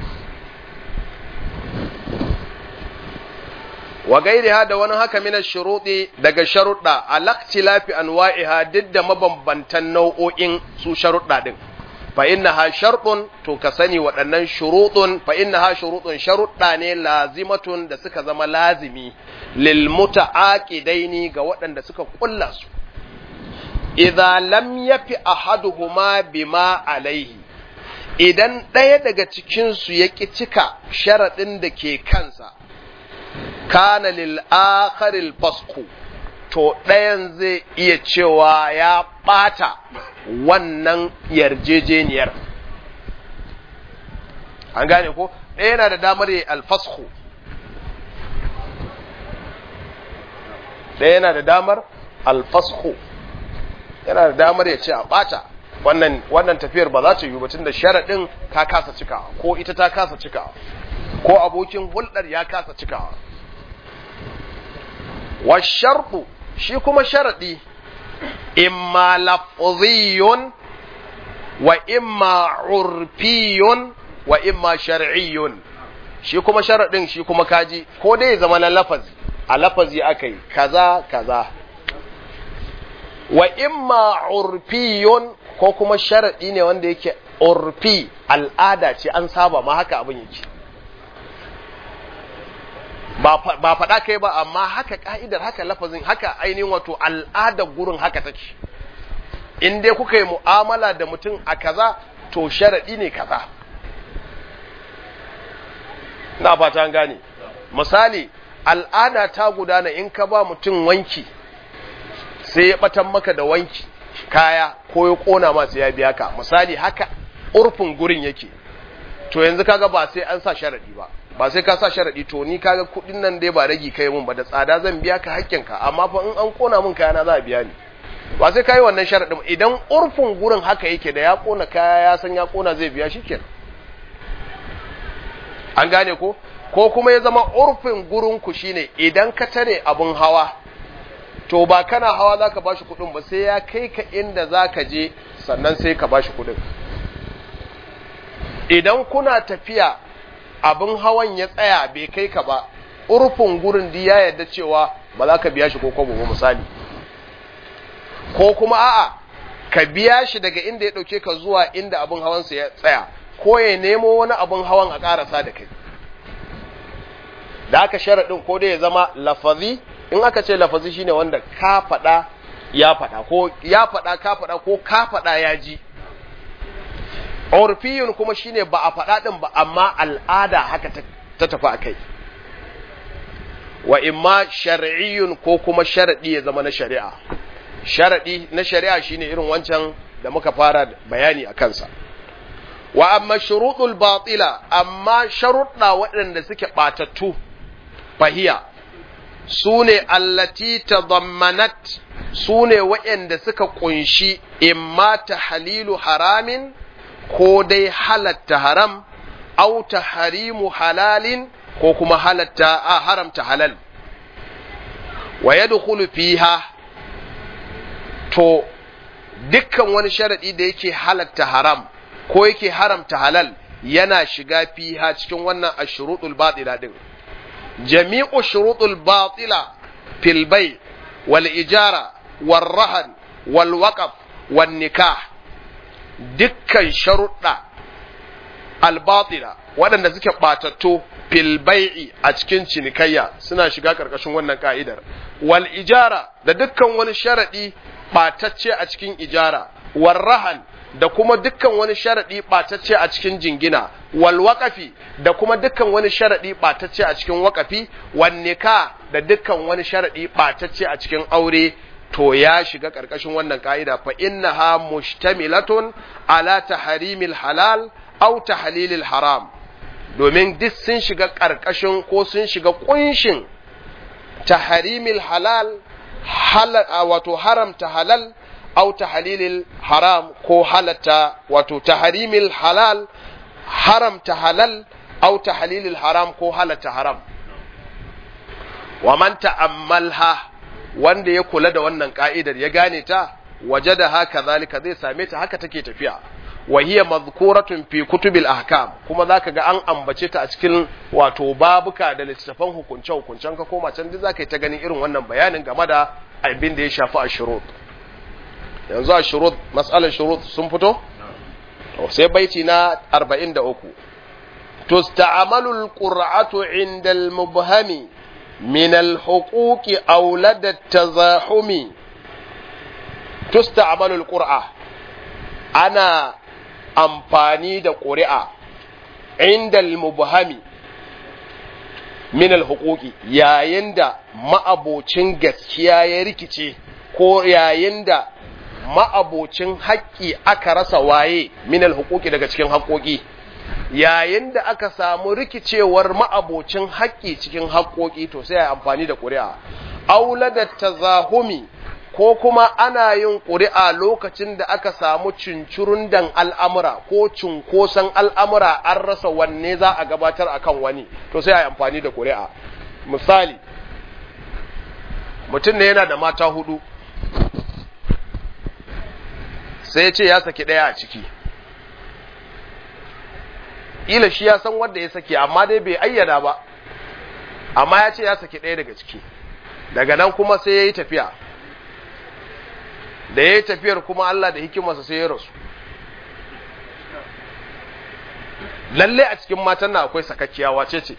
wa gairiha da wani haka mina shuruɗi daga sharuɗa alaktilafi anwa'iha duk da mabambantan nau'o'in su sharuɗa ɗin fa innaha sharɗun to ka sani waɗannan shuruɗun fa innaha shuruɗun sharuɗa ne lazimatun da suka zama lazimi lil muta'aqidaini ga waɗanda suka kulla su idza lam yafi ahaduhuma bima alaihi idan ɗaya daga cikin su ya ƙi cika sharaɗin da ke kansa kana lil akharil fasku to ɗayan zai iya cewa ya ɓata wannan yarjejeniyar an gane ko ɗaya yana da damar yi alfasku ɗaya yana da damar alfasku yana da damar ya ce a ɓata wannan wannan tafiyar ba za ta yi batun da sharaɗin ka kasa cikawa ko ita ta kasa cikawa ko abokin hulɗar ya kasa cikawa wa sharɗu shi kuma sharaɗi imma lafziyun wa imma urfiyun wa imma shar'iyyun shi kuma sharaɗin shi kuma kaji ko dai zama na lafazi a lafazi aka yi kaza kaza wa imma urfiyun ko kuma sharaɗi ne wanda yake urfi al'ada ce an saba ma haka abin yake ba faɗa kai ba amma haka ka'idar haka lafazin haka ainihin wato al'adar gurin haka take in dai kuka yi mu'amala da mutum a kaza to sharaɗi ne kaza na fata an gane misali al'ada ta gudana in ka ba mutum wanki sai ya batan maka da wanki kaya ko ya kona masu ya biya ka misali haka urfin gurin yake to yanzu kaga ba sai an sa sharadi ba ba sai ka sa sharadi to ni kaga kudin nan dai ba ragi kai mun ba da tsada zan biya ka hakkinka amma fa in an kona mun kaya na za a biya ni ba sai kai wannan sharadin idan urfin gurin haka yake da ya kona kaya ya san ya kona zai biya shikenan an gane ko ko kuma ya zama urfin gurin ku shine idan ka tare abun hawa to ba kana hawa zaka bashi kudin ba sai ya kai ka inda zaka je sannan sai ka bashi kudin idan kuna tafiya abin hawan ya tsaya bai kai ka ba urfin gurin da ya yarda cewa ba za ka biya shi ko kwabo ba misali ko kuma a'a ka biya shi daga inda ya dauke ka zuwa inda abin hawansa ya tsaya ko ya nemo wani abin hawan a karasa da kai da aka sharaɗin ko dai ya zama lafazi in aka ce lafazi shine wanda ka faɗa ya faɗa ko ya faɗa ka faɗa ko ka faɗa ya ji urfiyun kuma shine ba a faɗa ɗin ba amma al'ada haka ta tafi a kai wa imma shar'iyyun ko kuma sharaɗi ya zama na shari'a sharaɗi na shari'a shine irin wancan da muka fara bayani a kansa wa amma shuruɗul batila amma sharuɗa waɗanda suke ɓatattu fahiya su ne allati tadammanat su ne waɗanda suka ƙunshi imma ta halilu haramin ko dai halatta haram au ta harimu halalin ko kuma halatta a haramta halal wa yadkhulu fiha to dukkan wani sharadi da yake halatta haram ko yake haramta halal yana shiga fiha cikin wannan ashrutul batila din jami'u shurutul batila fil bay wal ijara wal rahan wal waqf wan nikah dukkan sharuɗa al batila waɗanda suke ɓatattu fil bai'i a cikin cinikayya suna shiga ƙarƙashin wannan ka'idar wal ijara da dukkan wani sharaɗi ɓatacce a cikin ijara wal rahan da kuma dukkan wani sharaɗi ɓatacce a cikin jingina wal waƙafi da kuma dukkan wani sharaɗi ɓatacce a cikin waƙafi wan nika da dukkan wani sharaɗi ɓatacce a cikin aure to ya shiga ƙarƙashin wannan ka'ida fa innaha mushtamilatun ala tahrimil halal aw tahlilil haram domin duk sun shiga ƙarƙashin ko sun shiga ƙunshin taharimil halal wato haramta halal au tahalilil haram ko halatta wato taharimil halal haramta halal au tahalilil haram ko halatta haram wa man ta'ammalha wanda ya kula da wannan ka'idar ya gane ta waje da haka zalika zai same ta haka take tafiya wa hiya madhkuratun fi kutubil ahkam kuma zaka ga an ambace ta a cikin wato babuka da littattafan hukunce hukuncen ka koma can duk zaka yi ta ganin irin wannan bayanin game da abin da ya shafi ashurut yanzu ashurut mas'alar shurut sun fito to sai baiti na 43 tusta'malu alqur'atu 'inda al-mubhami min al-huquqi aw lada at-tazahumi tusta'malu alqur'a ana amfani da ƙuri'a inda mubhami min alhuquqi yayin da ma'abocin gaskiya ya rikice ko yayin da ma'abocin haƙƙi aka rasa waye min alhuquqi daga cikin haƙƙoƙi yayin da aka samu rikicewar ma'abocin haƙƙi cikin haƙƙoƙi to sai a amfani da ƙuri'a aula da tazahumi ko kuma ana yin ƙuri'a lokacin da aka samu cincirundan al'amura ko cunkoson al'amura an rasa wanne za a gabatar a kan wani to sai a yi amfani da ƙuri'a misali mutum ne yana da mata hudu sai ce ya saki ɗaya a ciki ila shi ya san wanda ya saki amma dai bai ayyana ba amma ya ce ya saki ɗaya daga ciki daga nan kuma sai ya yi tafiya da ya yi tafiyar kuma Allah da hikimarsa sai ya rasu lalle a cikin matan na akwai sakakkiya wace ce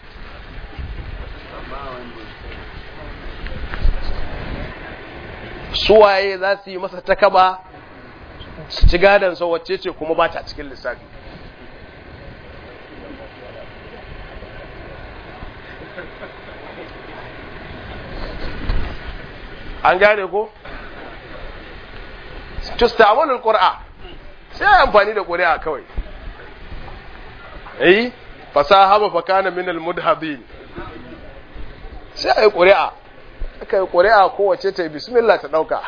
suwaye za su yi masa takaba su ci gadansa wacce ce kuma ba ta cikin lissafi an gane ko? tustamalul qur'a sai amfani da qur'a kawai eh fasahaba fa kana min al mudhabin sai ai qur'a aka yi qur'a kowace ta bismillah ta dauka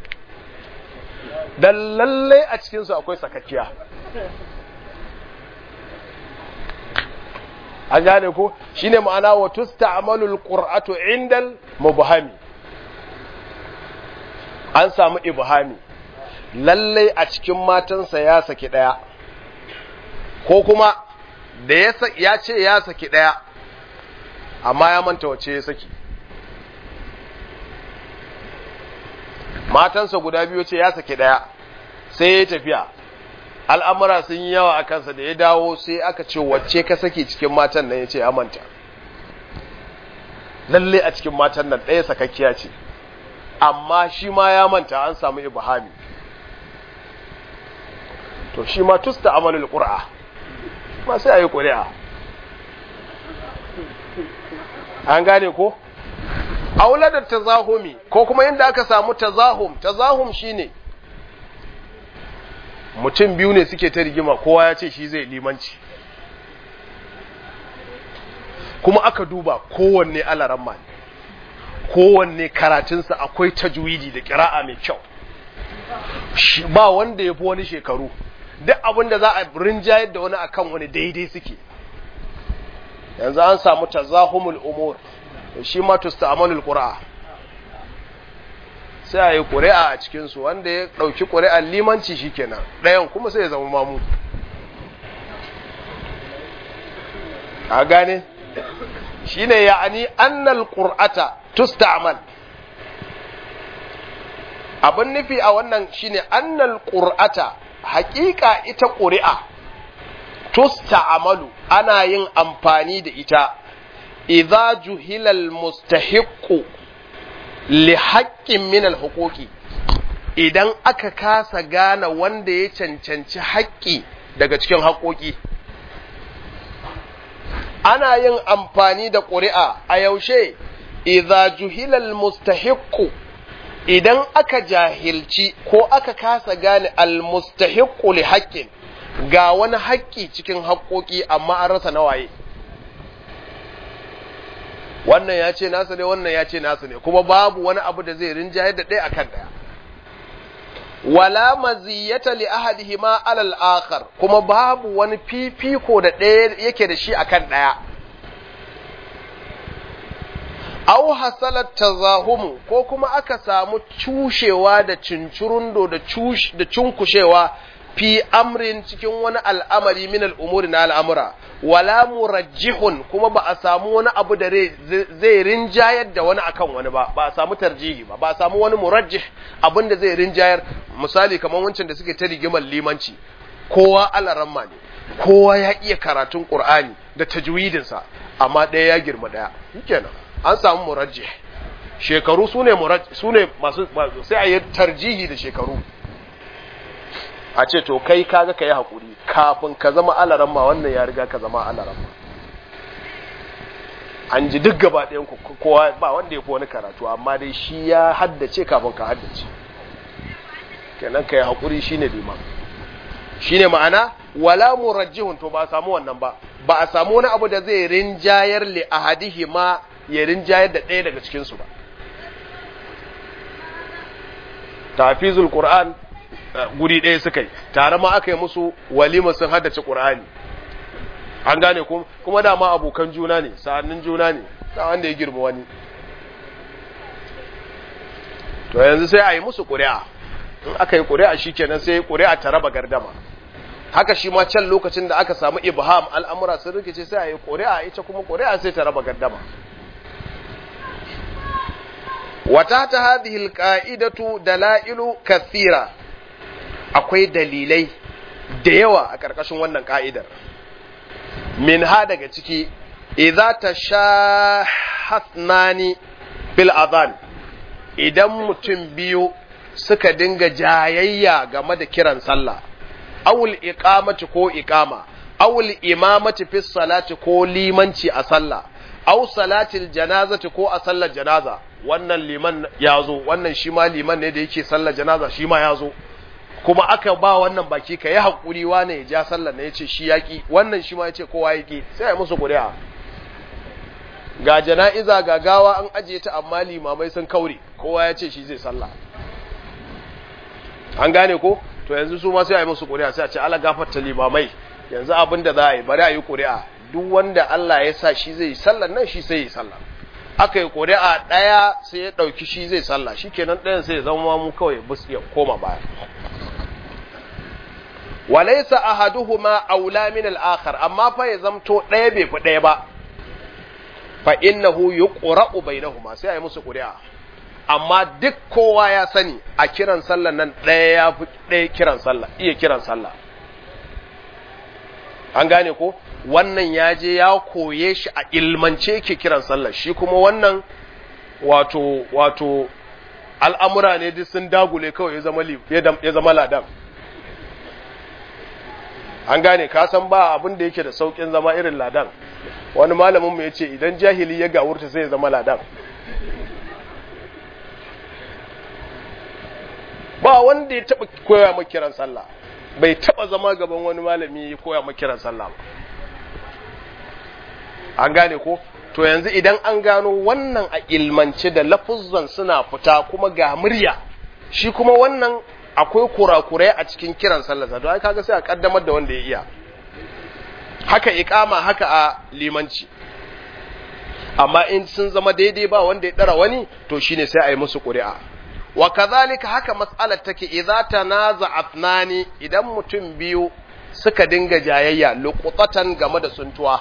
dan lalle a cikin su akwai sakakkiya an gane ko shine ma'ana wa tusta'malul qur'atu indal mubhami an samu ibhami lallai a cikin matansa ya saki ɗaya ko kuma da ya ce ya saki ɗaya amma ya manta wace ya saki matansa guda biyu ce ya saki ɗaya sai ya tafiya al'amura sun yi yawa a kansa da ya dawo sai aka ce wacce ka saki cikin matan nan ya ce ya manta lalle a cikin matan nan ɗaya sakakkiya ce amma shi ma ya manta an samu ibhami to shi ma tusta amalul qur'a ma sai ayi ƙuri'a an gane ko aula da tazahumi ko kuma inda aka samu tazahum tazahum shine mutum biyu ne suke ta rigima kowa ya ce shi zai limanci kuma aka duba kowanne alaramma ne kowanne karatunsa akwai tajwidi da kira'a mai kyau ba wanda ya fi wani shekaru duk abin da za a rinjayar da wani akan wani daidai suke yanzu an samu tazahumul umur shi ma tusta'malul qur'a sai a yi ƙuri'a a cikinsu wanda ya ɗauki ƙuri'ar limanci shi kenan ɗayan kuma sai ya zama mamu a gane shi ne ya'ani annal ƙur'ata tusta'mal abin nufi a wannan shi ne annal ƙur'ata haƙiƙa ita ƙuri'a tusta'amalu ana yin amfani da ita idza juhilal mustahiqqu li haƙƙin min al-huquqi idan aka kasa gane wanda ya cancanci haƙƙi daga cikin haƙoƙi ana yin amfani da ƙuri'a a yaushe idza juhilal mustahiqqu idan aka jahilci ko aka kasa gane al-mustahiqqu li haƙƙin ga wani haƙƙi cikin haƙoƙi amma an rasa nawaye wannan ya ce nasa ne wannan ya ce nasa ne kuma babu wani abu da zai rinjayar da ɗaya akan ɗaya wala maziyata li ahadihima alal akhar kuma babu wani fifiko da ɗaya yake da shi akan ɗaya aw hasalat tazahumu ko kuma aka samu cushewa da cincirundo da cush da cunkushewa fi amrin cikin wani al'amari min al'umuri na al'amura, wala murajjihun kuma ba a samu wani abu da zai rinjayar da wani akan wani ba, ba a samu tarjihi ba, ba a samu wani murajjih abin da zai rinjayar, misali kamar wancan da suke ta rigimar limanci, kowa alaramma ne, kowa ya iya karatun Ƙur'ani da tajwidinsa, amma ɗaya ya girma ɗaya, kenan an samu murajjih. Shekaru su ne masu sai a yi tarjihi da shekaru. a ce to kai kaga ka yi haƙuri kafin ka zama alaramma wannan ya riga ka zama alaramma an ji duk gaba ɗayan ku kowa ba wanda ya fi wani karatu amma dai shi ya haddace kafin ka haddace kenan ka yi haƙuri shi ne liman shi ne ma'ana wala murajjihun to ba a samu wannan ba ba a samu wani abu da zai rinjayar li ahadihi ma ya rinjayar da ɗaya daga cikinsu ba tafizul qur'an guri ɗaya suka yi tare ma aka yi musu walima sun haddace ƙur'ani an gane kuma dama abokan juna ne sa'annin juna ne ta wanda ya girma wani to yanzu sai a yi musu ƙuri'a in aka yi ƙuri'a shi kenan sai ƙuri'a ta raba gardama haka shi ma can lokacin da aka samu ibham al'amura sun rikice sai a yi ƙuri'a ita kuma ƙuri'a sai ta raba gardama wata ta hadhihi alqa'idatu dalailu kathira akwai dalilai da yawa a ƙarƙashin wannan ƙa'idar. Min ha daga ciki, idza ta sha hasnani bil azan idan mutum biyu suka dinga jayayya game da kiran sallah, awul iqamati ko iqama, awul imamati fi salati ko limanci a sallah, aw salatil janazati ko a sallar janaza, wannan liman ya zo, wannan shi ma liman ne da yake sallar janaza shi ma ya zo. kuma aka ba wannan baki ka yi haƙuri wane ya ja sallar na ya ce shi yaƙi wannan shi ma ya ce kowa yaƙi sai ya musu ƙuri'a ga jana'iza ga gawa an ajiye ta amma limamai sun kaure kowa ya ce shi zai sallah an gane ko to yanzu su ma sai a yi musu ƙuri'a sai a ce ala gafarta limamai yanzu abin da za a yi bari a yi ƙuri'a duk wanda Allah ya sa shi zai yi sallar nan shi sai yi sallah aka yi ƙuri'a ɗaya sai ya ɗauki shi zai sallah shi kenan ɗayan sai ya zama mu kawai bus ya koma baya walaisa ahaduhuma aula min al-akhar amma fa ya zamto ɗaya bai fi ɗaya ba fa innahu yuqra'u bainahuma sai ayi musu ƙuri'a amma duk kowa ya sani a kiran sallah nan ɗaya ya fi ɗaya kiran sallah iya kiran sallah an gane ko wannan ya je ya koye shi a ilmance yake kiran sallah shi kuma wannan wato wato al'amura ne duk sun dagule kawai ya zama ya zama ladan an gane ka san ba abin da yake da saukin zama irin ladan wani malamin mu ya ce idan jahili ya gawurta sai ya zama ladan ba wanda ya taba koya maka kiran sallah bai taba zama gaban wani malami ya koya maka kiran sallah ba an gane ko to yanzu idan an gano wannan a ilmance da lafuzzan suna fita kuma ga murya shi kuma wannan akwai kurakurai a cikin kiran sallah to ai kaga sai a kaddamar da wanda ya iya haka iqama haka a limanci amma in sun zama daidai ba wanda ya dara wani to shine sai a yi musu ƙuri'a wa kazalika haka mas'alar take idza tanaza athnani idan mutum biyu suka dinga jayayya luqutatan game da suntuwa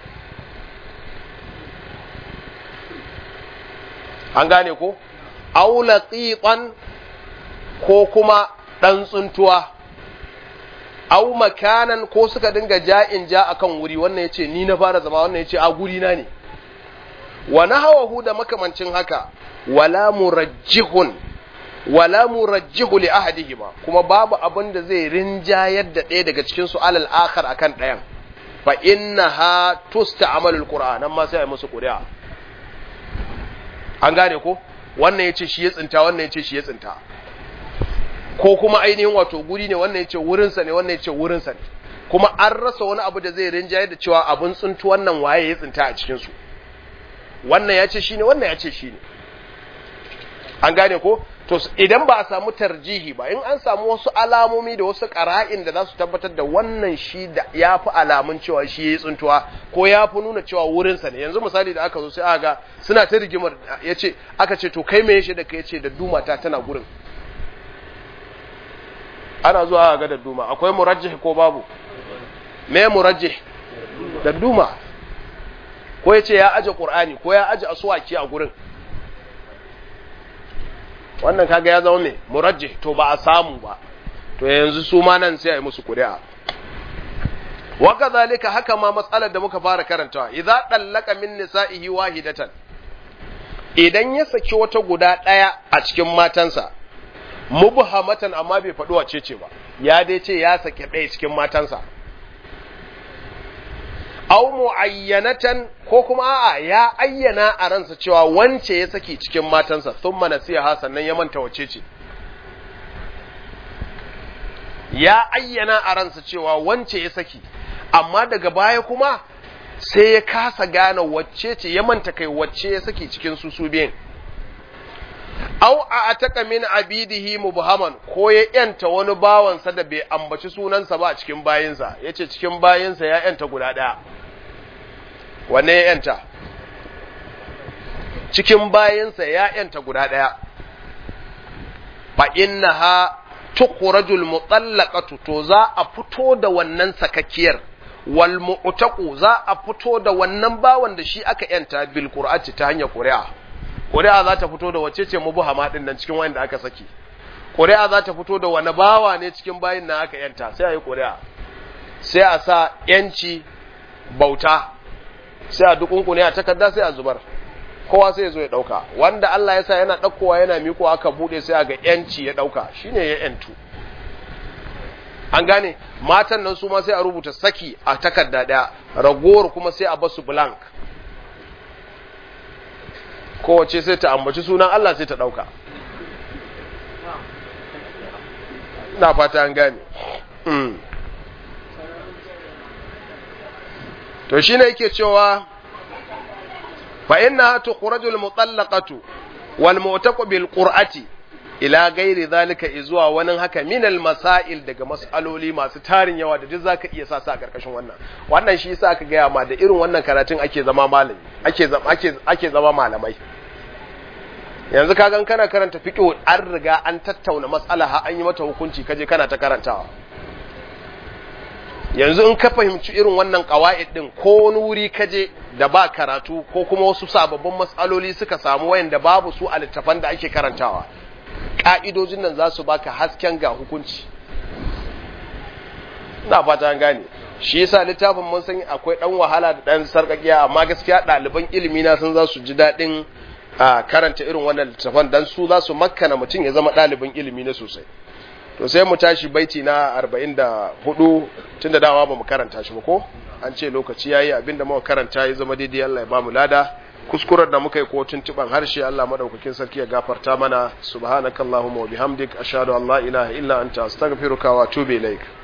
an gane ko aw laqitan ko kuma dan tsuntuwa aw makanan ko suka dinga ja'in ja akan wuri wannan yace ni na fara zama wannan yace a guri na ne wa nahawahu da makamancin haka wala murajjihun wala murajjihu li ahadihima kuma babu abin da zai rinjayar da ɗaya daga cikin su alal akhar akan ɗayan fa innaha tusta'malu alquran amma sai ai musu ƙuri'a an gane ko wannan yace shi ya tsinta wannan yace shi ya tsinta ko kuma ainihin wato guri ne wannan yace wurin sa ne wannan yace wurin sa ne kuma an rasa wani abu da zai rinjayar da cewa abun tsintu wannan waye ya tsinta a cikin su wannan yace shine wannan yace shine an gane ko to idan ba a samu tarjihi ba in an samu wasu alamomi da wasu ƙara'in da za su tabbatar da wannan shi da ya fi alamun cewa shi ya yi tsuntuwa ko ya fi nuna cewa wurinsa ne yanzu misali da aka zo sai aka ga suna ta rigimar ya ce aka ce to kai me ya da ka ya ce da duma ta tana gurin ana zuwa ga da duma akwai murajjih ko babu me murajjih da duma ko ya ce ya aje qur'ani ko ya aje aswaki a gurin wannan kaga ya zama mai murajji to ba a samu ba to yanzu su ma nan sai a yi musu ƙuri'a wa kadhalika haka ma matsalar da muka fara karantawa idza dallaka min nisa'ihi wahidatan idan ya saki wata guda ɗaya a cikin matansa mubhamatan amma bai faɗi wace ce ba ya dai ce ya saki ɗaya cikin matansa aw muayyanatan ko kuma a'a ya ayyana a ransa cewa wance ya saki cikin matansa thumma nasiha sannan ya manta wace ce ya ayyana a ransa cewa wance ya saki amma daga baya kuma sai ya kasa gane wacce ce ya manta kai wacce ya saki cikin su su biyan aw a ataka min abidihi mubhaman ko ya yanta wani bawansa da bai ambaci sunansa ba a cikin bayinsa yace cikin bayinsa ya yanta guda daya wanne ya yanta cikin bayinsa ya yanta guda daya fa innaha tukhrajul mutallaqatu to za a fito da wannan sakakkiyar wal mu'taqu za a fito da wannan bawan da shi aka yanta bil qur'ati ta hanyar qur'a ƙuri'a za ta fito da wace ce mubuhama ɗin nan cikin wanda aka saki ƙuri'a za ta fito da wani bawa ne cikin bayin na aka yanta sai a yi ƙuri'a sai a sa ‘yanci bauta sai a dukunkune a takarda sai a zubar kowa sai ya zo ya ɗauka wanda Allah ya sa yana ɗaukowa yana miko aka buɗe sai a ga ‘yanci ya ɗauka shine ya ‘yantu an gane matan nan su ma sai a rubuta saki a takarda ɗaya ragowar kuma sai a basu blank kowace sai ta ambaci sunan Allah sai ta ɗauka na fata an gane to shi ne yake cewa fa inna tukhrajul mutallaqatu wal mu'taqu bil qur'ati ila gairi zalika izuwa wani haka minal masail daga mas'aloli masu tarin yawa da duk zaka iya sa sa karkashin wannan wannan shi yasa aka gaya ma da irin wannan karatun ake zama malami ake zama ake ake zama malamai yanzu ka gan kana karanta fiqh an riga an tattauna mas'ala har an yi mata hukunci kaje kana ta karantawa yanzu in ka fahimci irin wannan qawaid din ko wani wuri kaje da ba karatu ko kuma wasu sababbin mas'aloli suka samu wayanda babu su a littafan da ake karantawa ƙa'idojin nan za su baka hasken ga hukunci na fata an gane shi yasa littafin mun san akwai dan wahala da dan sarkakiya amma gaskiya ɗaliban ilimi na sun za su ji daɗin a karanta irin wannan littafan dan su za su makkana mutum ya zama ɗalibin ilimi na sosai to sai mu tashi baiti na 44 tunda dawa ba mu karanta shi ba ko an ce lokaci yayi abinda muka karanta ya zama daidai Allah ya ba mu lada kuskuren da muka yi ko tuntuban harshe Allah madaukakin sarki ya gafarta mana subhanakallahumma wa bihamdik ashhadu an la ilaha illa anta astaghfiruka wa atubu ilaik